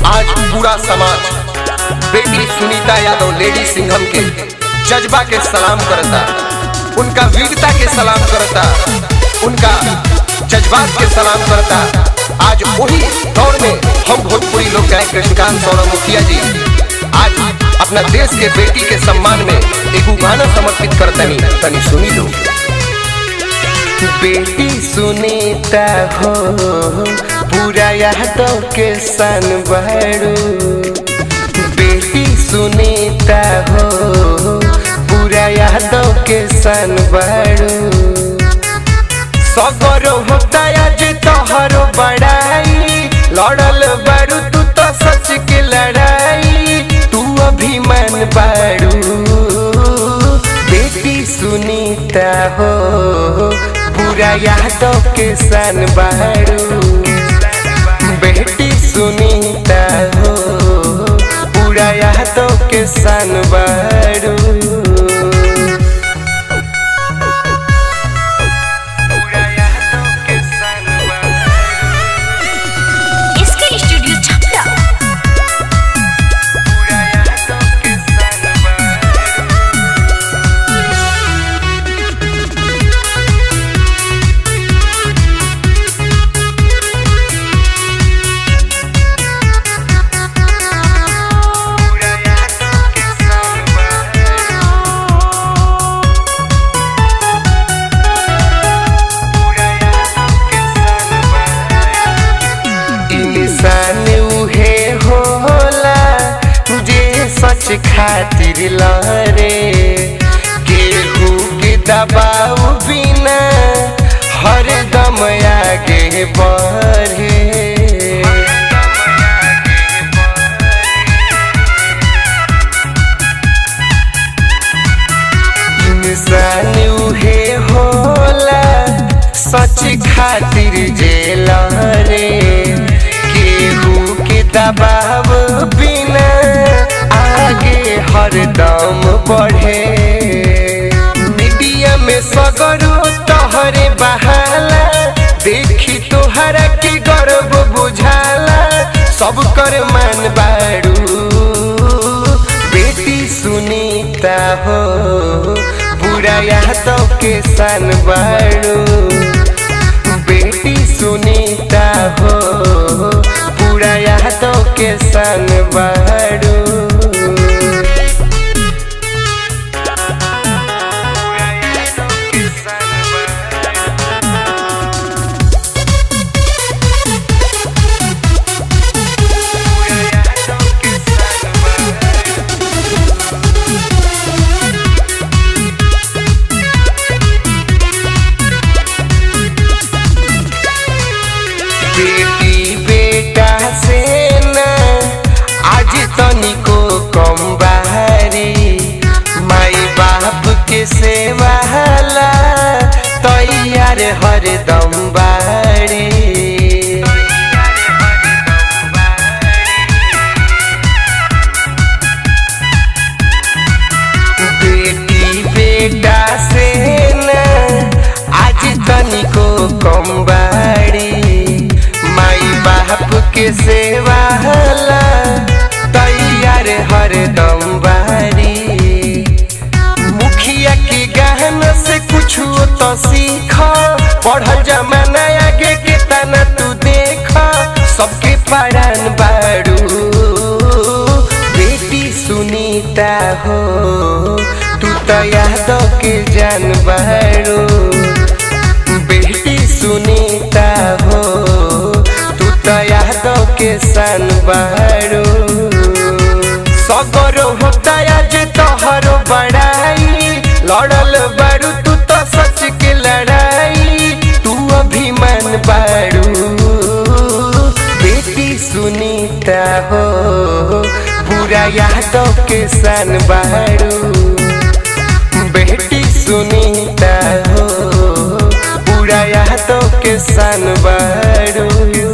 आज पूरा समाज बेटी सुनीता यादव लेडी सिंघम के जज्बा के सलाम करता उनका वीरता के सलाम करता उनका जज्बात के सलाम करता आज वही दौर में हम भोजपुरी लोग गायक कृष्णकांत सौरभ मुखिया जी आज अपना देश के बेटी के सम्मान में एक गाना समर्पित करतनी तनी सुनी लो बेटी सुनीता हो पूरा यादव के सन बहरू बेटी सुनीता हो पूरा यादव के सन बहरू सगरो होता आज तोहरो बड़ाई लड़ल बारू तू तो सच के लड़ाई तू अभिमान बारू बेटी सुनीता हो पूरा यादव के सन बारू बेटी सुनीता हो पूरा यादव के सन बारू इसके स्टूडियो छपरा इंसान उहे होला जे सच खातिर लरे केहू के दबाव बिना हर दम आगे बढ़े इंसान उहे होला सच खातिर जेल रे केहू के दबाव बिना आगे हरदम बढ़े मीडिया में सगरो तोहरे बहाला देखी तोहरा के गर्व बुझाला सब कर मान बारू बेटी सुनीता हो बुरा यादव के सन बारू बेटी सुनीता हो बुरा यादव के सन बारू बेटी बेटा से ना आज तनिको कम बाहरी माई बाप के सेवा ला तैयार हरदम बारी बेटी बेटा से ना आज तनिको कम बाड़ी माई बाप के सेवा ला तैयार हरदम बारी मुखिया के गहना से कुछ तो सीख पढ़ल जमाना आगे के तना तू देख सबके पढ़ान बारू बेटी सुनीता हो तू तो यादव के जान बारू बेटी सुनीता हो तू तो यादव के सन बारू सगरो होता आज तोहरो बड़ाई लड़ल बारू तू तो सच के लड़ाई तू अभिमान बारू बेटी सुनीता हो पूरा यादव के सन बारू बेटी सुनीता हो पूरा यादव के सन बारू